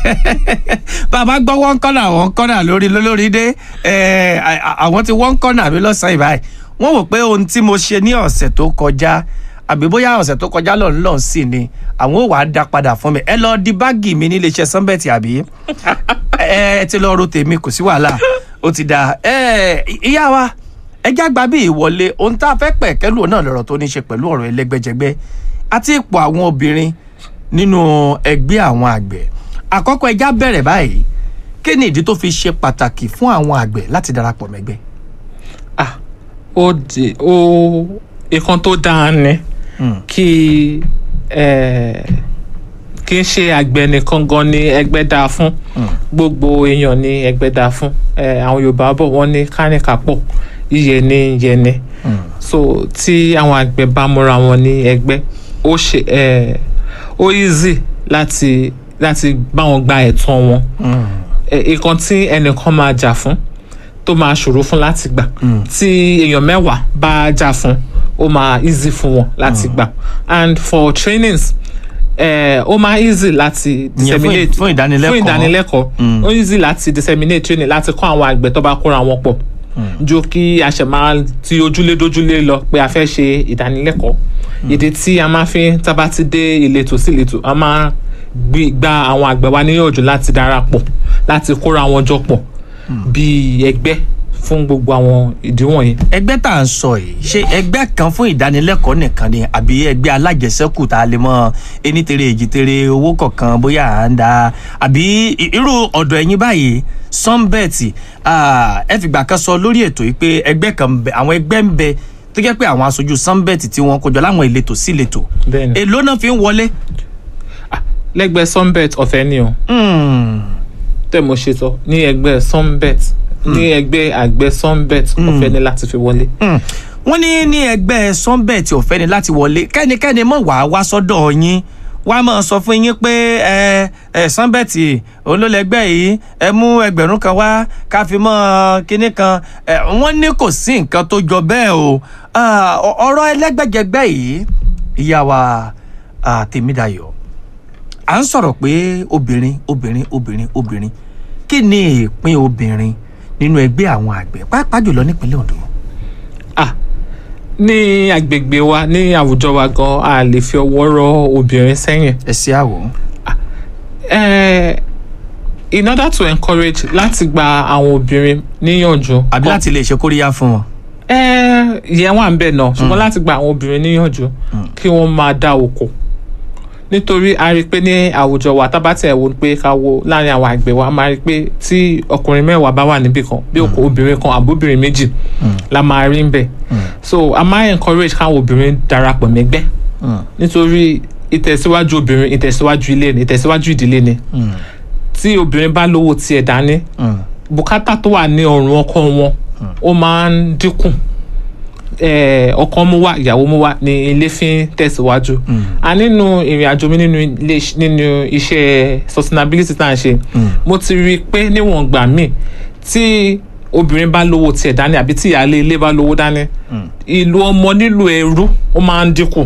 bàbá gbọ́ wọ́n kọ́nà wọ́n kọ́nà lórí lórí dé ẹ̀, à- à- àwọn tí wọ́n kọ́nà mi lọ́sàn-án ìbáyìí wọ́n wò pé ohun tí mo ṣe ní ọ̀sẹ̀ tó kọjá àbí bóyá ọ̀sẹ̀ tó kọjá lọ́n lọ́n sí ni àwọn ò wá dá padà fún mi ẹ lọ di báàgì mi nílé iṣẹ́ sanbẹ́ẹ̀tì àbí ẹ ẹ ti lọ ro tèmi kò sí wàhálà ó ti dáa ẹ ìyá wa ẹ jágbá bí ìwọlé ohun tá a fẹ́ pẹ̀ kẹ́lù náà lọ́rọ̀ tó ní ṣe pẹ̀lú ọ̀rọ̀ ẹlẹ́gbẹ́jẹgbẹ́ àti ipò àwọn obìnrin nínú ẹgbẹ́ àwọn àgbẹ̀ àkọ́kọ́ ẹja bẹ̀rẹ̀ báyìí kí ni ìdí tó fi ṣe pàtàkì fún àwọn àgbẹ̀ láti darapọ̀ mẹ́gbẹ́. ah ó di ó nǹkan tó dáa ni kí eh, kì í ṣe àgbẹ̀ nìkan gan ni ẹgbẹ́ dáa fún gbogbo èèyàn ni ẹgbẹ́ dáa fún Eh, àwọn Yorùbá bọ̀ wọ́n ní kánìkà pọ̀ yíyẹ ní yẹni so tí àwọn àgbẹ̀ bá múra wọn ní ẹgbẹ́ ó ṣe eh, ó easy láti láti bá wọn gba ẹ̀tọ́ wọn nǹkan tí ẹnìkan máa jà fún tó máa ṣòro fún láti gbà tí èèyàn mẹ́wàá bá jà fún ó máa easy fún wọn láti gbà and for trainings eh, ó máa easy láti Ìyẹn fún ì- disseminate fún ìdánilẹ́kọ̀ọ́. fún ìdánilẹ́kọ̀ọ́ ó easy láti disseminate training láti kọ́ àwọn àgbẹ̀ tó bá kóra wọn pọ̀ ju kí a ṣe máa ti ojúlé dójúlé lọ pé a fẹ́ ṣe ìdánilẹ́kọ̀ọ́ ìdí tí a máa fi tá a bá ti dé ìletò sí ìletò a máa gbi- gba àwọn àgbẹ̀ wa níyànjú láti darapọ̀ láti kóra wọn jọ pọ̀ bíi ẹgbẹ́ fún gbogbo àwọn ìdí wọ̀nyí. ẹgbẹ́ tá à ń sọ yìí ṣé ẹgbẹ́ kan fún ìdánilẹ́kọ̀ọ́ nìkan ni àbí ẹgbẹ́ alájẹsẹ́kù tá a lè mọ ẹni tere èjì tere owó kọ̀ọ̀kan bóyá à ń da àbí i- irú ọ̀dọ̀ ẹ̀yin báyìí sunbet ah, ẹ fìgbà kan sọ lórí ètò yìí pé ẹgbẹ́ kan ń bẹ àwọn ẹgbẹ́ ń bẹ tó jẹ́ pé àwọn aṣojú sunbet tí wọ́n kójọ láwọn ìletò sí ìletò Bẹ́ẹ̀ni. èló náà fi ń wọlé. lẹ́gbẹ́ sunbet ọ̀fẹ́ ni o Hmm. tẹ́ mo ṣe sọ ní ẹgbẹ́ sunbet ní ẹgbẹ́ àgbẹ̀ sunbet ọ̀fẹ́ ni láti fi wọlé. Hmm. wọ́n ní ní ẹgbẹ́ sunbet ọ̀fẹ́ ni láti wọlé kẹ́nikẹ́ni mọ̀ wá wá sọ́dọ̀ yín wá máa sọ fún yín pé ẹ ẹ sunbet olólẹ́gbẹ́ yìí ẹ mú ẹgbẹ̀rún kan wá ká fi mọ́ kinní kan ẹ wọ́n ní kò sí nǹkan tó jọ bẹ́ẹ̀ o Ah, ọ- ọ̀rọ̀ ẹlẹ́gbẹ́jẹgbẹ́ yìí ìyá wa ah, Tèmídayọ̀ à ń sọ̀rọ̀ pé obìnrin obìnrin obìnrin obìnrin kí ni ìpín obìnrin nínú ẹgbẹ́ àwọn àgbẹ̀ pàápàá jùlọ nípínlẹ̀ Ondo. ah ní agbègbè wa ní àwùjọ wa gan a lè fi ọwọ́ rọ obìnrin sẹ́yìn. ẹ ṣe àwò. Eh, in order to encourage láti gba àwọn obìnrin níyànjú. àbí láti lè ṣe kóríyá fún wọn. Eh, ìyẹn wà ń bẹ̀ náà ṣùgbọ́n láti gba àwọn obìnrin níyànjú kí wọ́n máa dá oko nítorí a rí i pé ní àwùjọ wa tá bá tẹ̀ wò pé ká wo láàrin àwọn àgbẹ̀ wa a máa rí i pé tí ọkùnrin mẹ́wàá bá wà níbì kan bí òkú obìnrin kan àbóbìnrin méjì la máa rí ń bẹ̀ so a máa encourage káwọn obìnrin darapọ̀ mẹ́gbẹ́ nítorí ìtẹ̀síwájú obìnrin ìtẹ̀síwájú ilé ni ìtẹ̀síwájú ìdílé ni tí obìnrin bá lówó tiẹ̀ dání bùkátà tó wà ní ọrùn ọkọ wọn ó máa ń dínkù eh, ọkọ mú wá ìyàwó mú wá ní ilé fi ń tẹ̀síwájú a nínú ìrìn àjò mi nínú ilé nínú iṣẹ́ sustainability tá à ń ṣe mo ti rí i pé níwọ̀n gbà míì tí obìnrin bá lówó tiẹ̀ dání àbí tí ìyáálé ilé bá lówó dání ìlú ọmọ nílùú ẹrú ó máa ń dínkù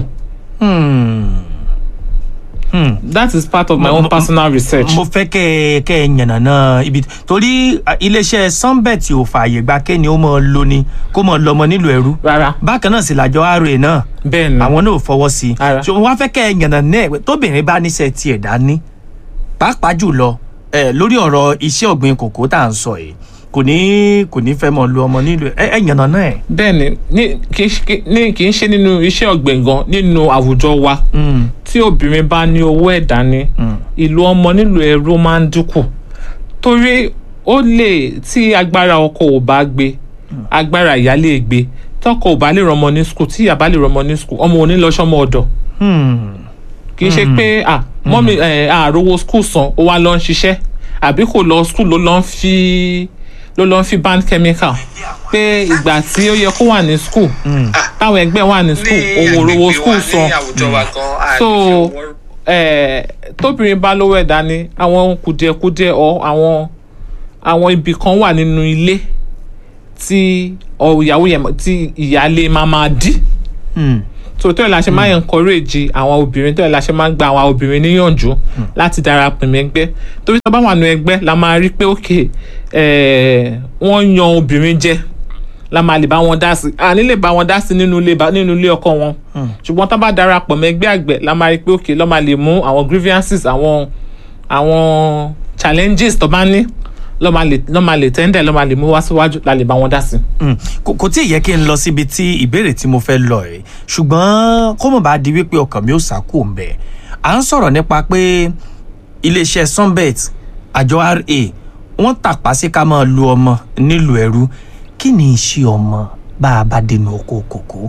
that is part of my Mo- own mo- personal research. mo fẹ́ kẹ́ ẹ kẹ́ ẹ yànnàná ibi torí ah, iléeṣẹ́ sunbet ò fààyè gba kéènì ó mọ̀ lóni kó mọ̀ lọ́mọ nílùú ẹrú. rárá bákan náà sì làjọ ra náà bẹ́ẹ̀ ni àwọn náà ò fọwọ́ sí i. Ara. so wọ́n á fẹ́ kẹ́ ẹ yànnàná ẹ̀ pé tóbìnrin bá níṣẹ́ tiẹ̀ dání pàápàá jùlọ ẹ lórí ọ̀rọ̀ iṣẹ́ ọ̀gbìn kòkó tá à ń sọ yìí kò ní kò ní fẹ́ mọ̀ lu ọmọ nílùú ẹ ẹ yànnàná ẹ̀. bẹ́ẹ̀ ni ní kì í ṣe- ní kì í ṣe nínú iṣẹ́ ọ̀gbìn gan nínú àwùjọ wa Mm. tí obìnrin bá ní owó ẹ̀ dání ìlú ọmọ nílùú ẹrú máa ń dínkù torí ó lè tí agbára ọkọ ò bá gbé agbára ìyá lè gbé tọkọ ò bá lè rọmọ ní skul tí ìyá bá lè rọmọ ní skul ọmọ ò ní lọ sọmọ ọ̀dọ̀ Hmm. kì í ṣe pé à mọ́mí ẹ̀ àròwọ skul san ó wá lọ ń ṣiṣẹ́ àbí kò lọ skul ló lọ ń fi ló lọ ń fi ban chemical pé ìgbà tí ó yẹ kó wà ní skul táwọn ẹgbẹ́ wà ní skul òun ò rówó skul san so eh, tóbìnrin bá lówó ẹ̀ dání àwọn kùdìẹ̀kudiẹ ọ àwọn àwọn ibì kan wà nínú ilé tí ọ ìyàwó yẹn tí ìyáálé máa máa dí Hmm. so tó yẹ la ṣe máa encourage àwọn obìnrin tó yẹ la ṣe máa gba àwọn obìnrin níyànjú láti darapọ̀ mọ́ ẹgbẹ́ torí tó bá wà nù ẹgbẹ́ la máa rí pé ok eh, wọ́n yan obìnrin jẹ la máa lè bá wọn dá sí àní lè bá wọn dá sí nínú ilé bá- nínú ilé ọkọ wọn ṣùgbọ́n tó bá darapọ̀ mọ́ ẹgbẹ́ àgbẹ̀ la máa rí pé ok lọ́ máa lè mú àwọn grievances àwọn àwọn challenges tó bá ní lọ́ máa lè lọ́ máa lè tẹ́ndẹ̀ lọ́ máa lè mú wá síwájú la lè bá wọn dá sí. Mm. kò kò tí ì yẹ kí n lọ síbi tí ìbéèrè tí mo fẹ́ lọ ẹ̀ ṣùgbọ́n kó mọ̀ bá di wípé ọkàn mi ò sákò ń bẹ̀ à ń sọ̀rọ̀ nípa pé iléeṣẹ́ sunbet àjọ ra wọ́n tàpá sí ká máa lu ọmọ nílùú ẹrú kí ni iṣẹ́ ọmọ bá a bá dénú oko kòkó.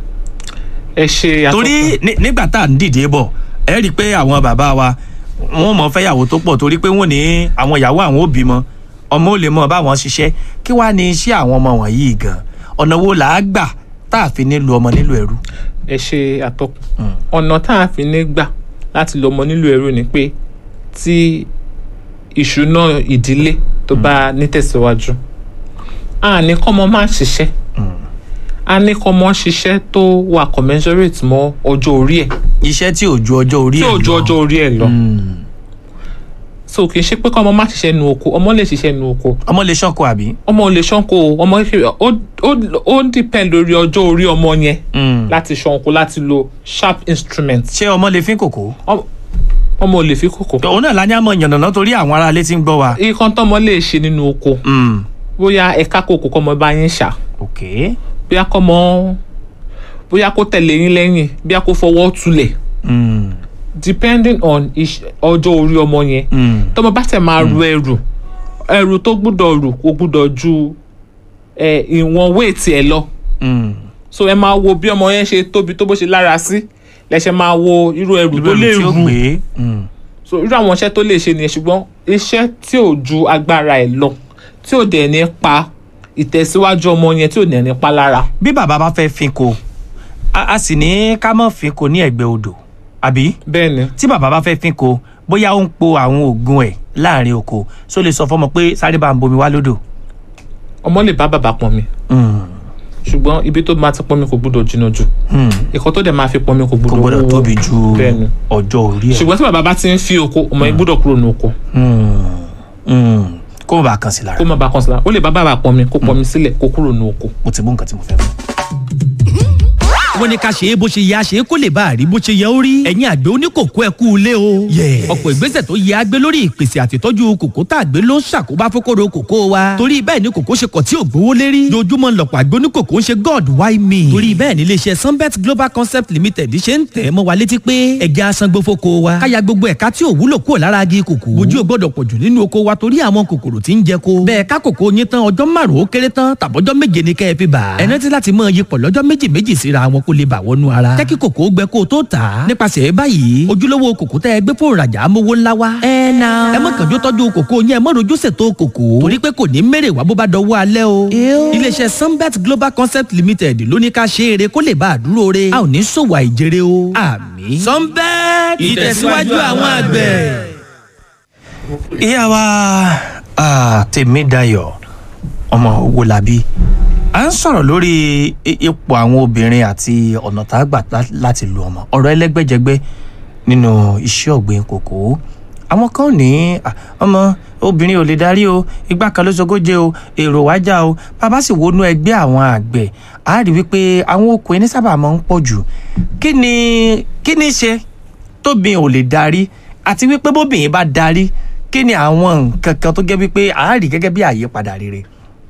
ẹ ṣe àtọ́kùn. torí ní- nígbà tá à ń dìde bọ̀ ẹ rí i pé àwọn bàbá wa wọ́n mọ̀ fẹ́yàwó tó pọ̀ torí pé wọ́n ní àwọn ìyàwó àwọn ò bímọ ọmọ ò lè mọ báwọn ṣiṣẹ́ kí wàá ní iṣẹ́ àwọn ọmọ wọ̀nyí gan ọ̀nà wo là á gbà tá a fi ní lu ọmọ nílùú ẹrú. ẹ ṣe àtọkùn ọ̀nà tá a fi ní gbà láti lọ ọmọ nílùú ẹrú ni pé tí ìṣúná ìdílé tó bá nítẹ̀síwájú a ní kọ́mọ máa ṣiṣẹ́ a ní kọ́mọ ṣiṣẹ́ tó wà commensurate mọ́ ọjọ́ orí ẹ̀ iṣẹ́ tí ò ju ọjọ́ orí tí ẹ̀ ò ju ọjọ́ orí ẹ̀ lọ Mm. so kì í ṣe pé kọ́mọ má ṣiṣẹ́ nu oko ọmọ lè ṣiṣẹ́ nu oko ọmọ lè ṣọ́kọ àbí. ọmọ ò lè ṣánko o, ọmọ kékeré ó ó- ó ń depend lórí ọjọ́ orí ọmọ yẹn Mm. láti ṣánko láti lo sharp instrument ṣé ọmọ lè fín kòkó. Ọmọ- ọmọ ò lè fi kókò. òun náà la ní àmọ́ yànnàná torí àwọn aráalé tí ń gbọ́ wa. ikán tọmọ lè ṣe nínú oko Mm. bóyá ẹ̀ka kòkó kọ́mọ bá yín ṣá ok. bóyá kọ́mọ bóyá kó tẹ̀lé yín lẹ́yìn bóyá kó fọwọ́ tulẹ̀ Mm. depending on iṣ- ọjọ́ orí ọmọ yẹn Mm. tọmọ bá tẹ̀ máa ru ẹrù ẹrù tó gbúdọ̀ rù kó gbúdọ̀ ju ẹ, ìwọ̀n wéètì ẹ̀ lọ Mm. so ẹ máa wo bí ọmọ yẹn ṣe tóbi tó bó ṣe lára sí lẹ́sẹ̀ máa wo irú ẹrù tó lè tí ó rù gbé. Mm. so irú àwọn iṣẹ́ tó lè ṣe nìyẹn ṣùgbọ́n iṣẹ́ tí ò ju agbára ẹ̀ lọ tí ò dẹ̀ ní pa ìtẹ̀síwájú ọmọ yẹn tí ò dẹ̀ ní pa lára. bí bàbá bá fẹ́ fin ko a a sì ní ká má fin ko ní ẹ̀gbẹ́ odò àbí bẹ́ẹ̀ ni tí bàbá bá fẹ́ fin ko bóyá ó ń po àwọn oògùn ẹ̀ láàrin oko só lè sọ fọmọ pé sáré bá ń bomi wá lódò. ọmọ lè bá bàbá pọn mi Mm. ṣùgbọ́n ibi tó máa ti pọn mi kò gbúdọ̀ jìnnà jù Mm. ìkọ́ tó dẹ̀ máa fi pọn mi kò kò gbúdọ̀ gbọdọ̀ wúwo. tóbi ju bẹ́ẹ̀ ni ọjọ́ orí ẹ̀. ṣùgbọ́n tí bàbá bá ti ń fi oko ọmọ yẹn gbúdọ̀ kúrò ní oko Mm. Mm. kó o bá kàn sí lára kó má bàa kàn sí la ó lè bá bàbá pọn mi kó pọn mi sílẹ̀ kó kúrò ní oko. mo ti mú nǹkan tí mo fẹ́ mú. wọ́n ní ká ṣe é bó ṣe yẹ àṣe kó lè bá a rí bó ṣe yẹ ó rí. ẹ̀yin àgbẹ̀ oníkòkó ẹ kú ilé o. ọ̀pọ̀ ìgbésẹ̀ tó yẹ àgbẹ̀ lórí ìpèsè àtìtọ́jú kòkó tá a gbé ló ń ṣàkóbá fókòrò kòkó wa. torí bẹ́ẹ̀ ni kòkó ṣe kọ̀ tí ò gbówó lérí. dojúmọ́ lọ̀pọ̀ àgbẹ̀ oníkòkó ń ṣe god why me. torí bẹ́ẹ̀ ni iléeṣẹ́ sunbet global concept limited ṣe ń tẹ̀ mọ́ wa létí pé ẹja asangbó fóko wa. káya gbogbo ẹ̀ka tí ò wúlò kúrò lára agi kòkó. bójú ò gbọ́dọ̀ pọ̀jù nínú oko wa torí àwọn kòkòrò tí ń jẹ ko. bẹ́ẹ̀ ká kòkó yín tán ọjọ́ márùn-ún ó kéré tán tàbọ́jọ́ méje ni kẹ́ ẹ fi bà. ẹ rántí láti mọ iyipọ̀ lọ́jọ́ méjì méjì síra wọn kó lè bà wọnú ara. jẹ́ kí kòkó gbẹ kó o tó tà á. nípasẹ̀ báyìí ojúlówó kòkó tẹ́ ẹ gbé fún ìrajà amówó ńlá wa. ẹ na. ẹ má kànjú tọ́jú kòkó yẹn ẹ má rojú ṣètò kòkó. torí pé kò ní mèrè wá bó bá dọwọ́ alẹ́ o. iléeṣẹ́ sunbet global concept limited ló ní ká ṣe eré kó lè bá a dúró re. a ò ní ṣòwò àìjèrè o. àmín. sunbet ìtẹ̀síwájú àwọn àgbẹ̀. ìyá wa ah, Tèmídayọ̀ ọmọ Owólabí à ń sọ̀rọ̀ lórí i- ipò àwọn obìnrin àti ọ̀nà tá a gbà lá- láti lu ọmọ ọ̀rọ̀ ẹlẹ́gbẹ́jẹgbẹ́ nínú iṣẹ́ ọ̀gbìn kòkó àwọn kan ní ah, ọmọ obìnrin ò lè darí o igbá kan ló sogóje o èrò wájà o bàbá sì wọnú ẹgbẹ́ àwọn àgbẹ̀ a rí wípé àwọn okùn ẹni sábà máa ń pọ̀ jù kí ni kí ni ṣe tóbìn ò lè darí àti wípé bóbìnrin bá darí kí ni àwọn nǹkan kan tó jẹ́ wípé a rí gẹ́gẹ́ bí àyípadà rere.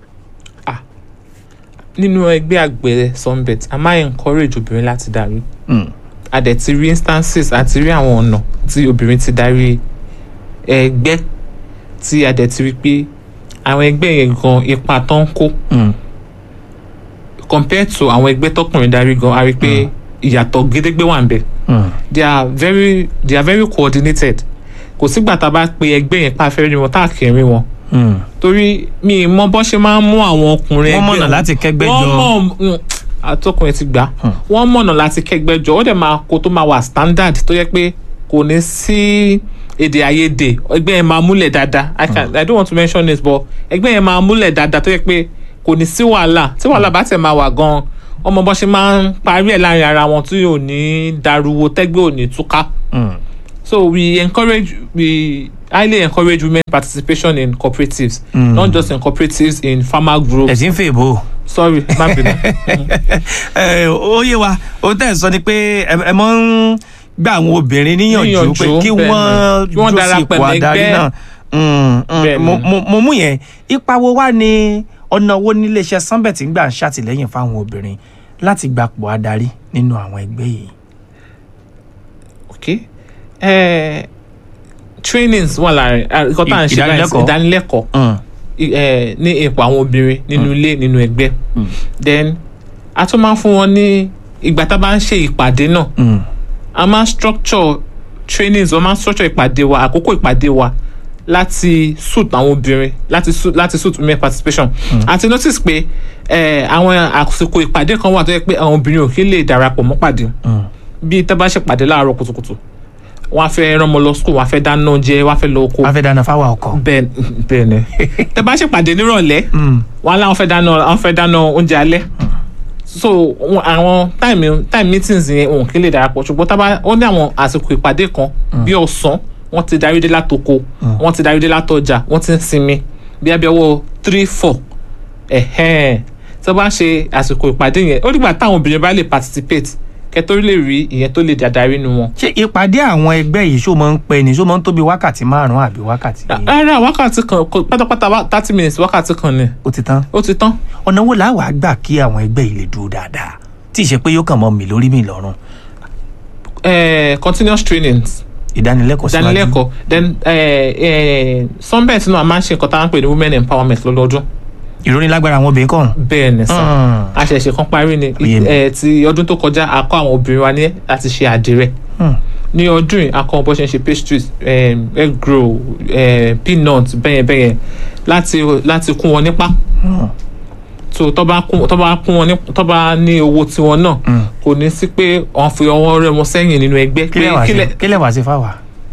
nínú ẹgbẹ́ àgbẹ̀ sunbet a máa encourage obìnrin láti darí Mm. a dẹ̀ ti rí instances àti rí àwọn ọ̀nà tí obìnrin ti darí ẹgbẹ́ tí a dẹ̀ ti rí pé àwọn ẹgbẹ́ yẹn gan ipa tó ń kó Mm. compared to àwọn ẹgbẹ́ tọkùnrin darí gan a rí pé ìyàtọ̀ gédégbé wà ń bẹ̀ Mm. they are very they are very coordinated kò sígbà tá a bá pe ẹgbẹ́ yẹn pa afẹ́rẹ́ wọn tá a kì í rí wọn Mm. torí mi ì mọ bọ́ ṣe máa ń mú àwọn ọkùnrin wọ́n ẹgbẹ́ mọ̀nà láti kẹ́gbẹ́ wọ́n jọ. mọ̀ mm, àtọkùnrin ti gbà wọ́n mọ̀nà láti kẹ́gbẹ́ jọ ó dẹ̀ máa kó tó máa wà standard tó yẹ pé kò ní sí èdè àìyedè ẹgbẹ́ yẹn máa múlẹ̀ dáadáa I can I don't want to mention this but ẹgbẹ́ yẹn máa múlẹ̀ dáadáa tó yẹ pé kò ní sí wàhálà tí wàhálà bá tẹ̀ máa wà gan ọmọ bọ́ ṣe máa ń parí ẹ̀ láàrin ara wọn tí ò ní dariwo tẹ́gbẹ́ ò ní túká Mm. so we encourage we highly encourage women participation in cooperatives Mm. not just in cooperatives in farmer groups ẹ̀ tí ń fè bò ó. sorry má bínú ẹ ó yé wa ohun tẹ́ ẹ̀ sọ ni pé ẹ ẹ mọ́ ń gba àwọn obìnrin níyànjú pé Níyànjú, kí bẹ́ẹ̀ wọ́n ni. Kí wọ́n dúró sí darapọ̀ ipò adarí mẹ́gbẹ́. náà Mm, mm, Bẹ́ẹ̀ ni. mo- mo- mo mú yẹn ipa wo wá ni ọ̀nà wo ní iléeṣẹ́ sunbet ń gbà ń ṣàtìlẹ́yìn fáwọn obìnrin láti gbapò adarí nínú àwọn ẹgbẹ́ yìí. okay eh, trainings wà láàrin nǹkan tá à ń ṣe báyìí Ìdánilẹ́kọ̀ọ́. ìdánilẹ́kọ̀ọ́ Mm, i- eh, ní ipò àwọn obìnrin nínú ilé nínú ẹgbẹ́ then a tún máa ń fún wọn ní ìgbà tá a bá ń ṣe ìpàdé náà mm, a máa ń structure trainings wọ́n máa ń structure ìpàdé wa àkókò ìpàdé wa láti suit àwọn obìnrin láti suit láti suit women participation àti notice pé eh, àwọn àsìkò ìpàdé kan wà tó yẹ pé àwọn obìnrin ò kí lè darapọ̀ mọ́ pàdé mm. bí tá a bá ṣe pàdé láàárọ̀ kùtùkùtù wọ́n á fẹ́ rán ọmọ lọ school wọ́n á fẹ́ dáná oúnjẹ wọ́n á fẹ́ lọ oko wọ́n fẹ́ dáná fáwọn ọkọ̀. bẹ́ẹ̀ bẹ́ẹ̀ ni tá a bá ṣe pàdé nírọ̀lẹ́ Mm, wọn aláwọn fẹ́ dáná àwọn fẹ́ dáná oúnjẹ alẹ́ so wọn- àwọn time time meetings yẹn òun kí lè darapọ̀ ṣùgbọ́n tá a bá ó ní àwọn àsìkò ìpàdé kan bí ọ̀sán wọ́n ti darí dé látoko wọ́n ti darí dé látọjà wọ́n ti ń sinmi bí abẹ́ ọwọ́ three four ẹ̀hẹ́n tí wọ́n bá ṣe àsìkò ìpàdé yẹn ó dìgbà táwọn obìnrin bá lè participate kẹtó lè rí ìyẹn tó lè dàdarí nu wọn. ṣé ìpàdé àwọn ẹgbẹ́ yìí ṣó máa ń pẹ́ ni ṣó máa ń tóbi wákàtí márùn-ún àbí wákàtí rárá wákàtí kan kò- pátápátá wá- thirty minutes wákàtí kan ni ó ti tán. ó ti tán. ọ̀nà wo làá wàá gbà kí àwọn ẹgbẹ́ yìí lè dúró dáadáa tí ì ṣe pé yóò kàn mọ́ mi lórí mi lọ́rùn Eh, continuous trainings ìdánilẹ́kọ̀ọ́ síwájú. ìdánilẹ́kọ̀ọ́ then eh, eh, sunbet náà a máa ń ṣe nǹkan tá à ń pè ní women empowerment lọ́dọọdún ìrónilágbára àwọn obìnrin kàn. bẹ́ẹ̀ ni sàn Mm. àṣẹ̀ṣe kan parí ni Ó yé mi. Eh, ti ọdún tó kọjá a kọ́ àwọn obìnrin wa ní láti ṣe àdìrẹ Hmm. ní ọdún yìí a kọ́ wọn bó ṣe ń ṣe pastries eh, egg roll eh, peanut bẹ́yẹn bẹ́yẹn láti láti kún wọn nípa Hmm. so tó bá kún tó bá kún wọn ní tó bá ní owó tiwọn náà Mm. kò ní sí pé wọ́n fi ọwọ́ rẹ̀ wọn sẹ́yìn nínú ẹgbẹ́ kí lẹ wá sí kílẹ̀ kí lẹ wá sí fáwa.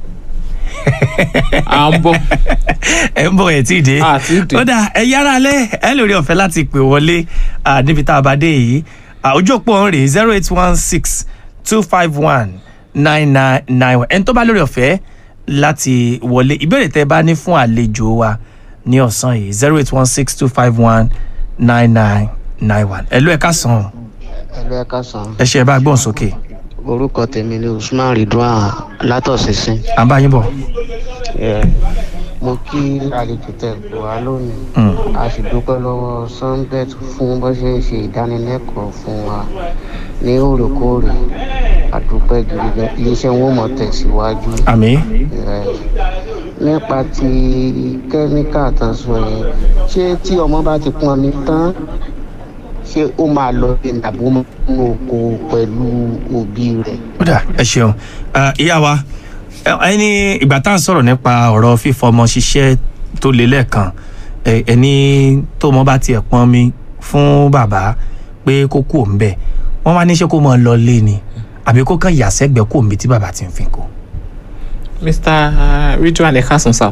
à ń bọ̀ ẹ ń bọ̀ ẹ̀ tí ì dé. À, tí ì dé. ó dà ẹ yára alẹ́ ẹ lórí ọ̀fẹ́ láti pè wọlé à, níbi tá a bá dé yìí À, ojú òpó ọ̀hún rèé zero eight one six two five one nine nine nine one ẹni tó bá lórí ọ̀fẹ́ láti wọlé ìbéèrè tẹ́ bá ní fún àlejò wa ní ọ̀sán yìí zero eight one six two five one nine nine nine one ẹ ló ẹ ká sàn ẹlú ẹka sàn ẹ ṣe ẹ bá gbọ́n sókè orúkọ tèmi ni usman ridwan látọ̀sínsìn à ń bá yín bọ̀. Yeah. mo kí àlejò tẹ pò wá lónìí Mm. a sì dúpẹ́ lọ́wọ́ sunbet fún bó ṣe ń ṣe ìdánilẹ́kọ̀ọ́ fún wa ní òrèkóòrè àdúpẹ́ gidi gan iléeṣẹ́ wọn mọ̀ tẹ̀síwájú àmì Yeah. nípa ti kẹ́míkà tán sọ yẹn ṣé tí ọmọ bá ti pọn mi tán ṣé ó máa lọ bí nàbó mú oko pẹ̀lú òbí rẹ̀. ó dà ẹ ṣeun Ẹ, ìyá wa ẹ- ẹni ìgbà tá à ń sọ̀rọ̀ nípa ọ̀rọ̀ fífọmọ ṣiṣẹ́ tó lé lẹ́ẹ̀kan ẹ- ẹni tó mọ bá tiẹ̀ pọn mi fún bàbá pé kó kú òun bẹ́ẹ̀ wọ́n wá ní ṣé kó mọ lọ lé ni àbí kó kàn yà sẹ́gbẹ̀ẹ́ kó mi tí bàbá ti ń fi kó. mr ridwan ẹ káàsán sá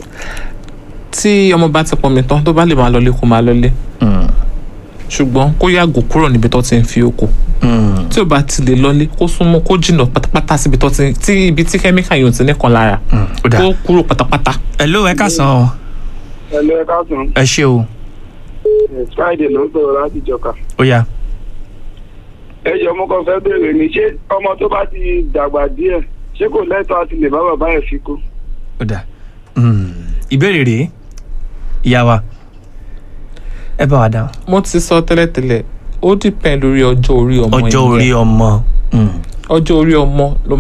tí ọmọ bá ti pọnmi tán tó bá lè máa lọlé kó máa lọlé ṣùgbọ́n kó yàgò kúrò níbi tó ti ń fi oko tí ò bá ti lè lọlé kó súnmọ́ kó jìnnà pátápátá síbi tó ti tí ibi tí kẹ́míkà yóò ti nìkan lára ó dà kó kúrò pátápátá. ẹ ló ẹ ká san ọ ẹlẹ ẹ káàsán ẹ ṣe o friday ló ń sọ̀rọ̀ láti jọka. ó yá ẹ jọ mo kàn fẹ́ béèrè ni ṣé ọmọ tó bá ti dàgbà díẹ̀ ṣé kò lẹ́tọ̀ọ́ àti lè bá bàbá ẹ̀ fi kú. ó dà Mm. ìbéèrè rèé ìyá wa ẹ bá wa dáhùn mo ti sọ tẹ́lẹ̀tẹ́lẹ̀ ó dìpẹ́ lórí ọjọ́ orí ọmọ ọjọ́ yẹn. orí ọmọ. Mm. ọjọ́ orí ọmọ ló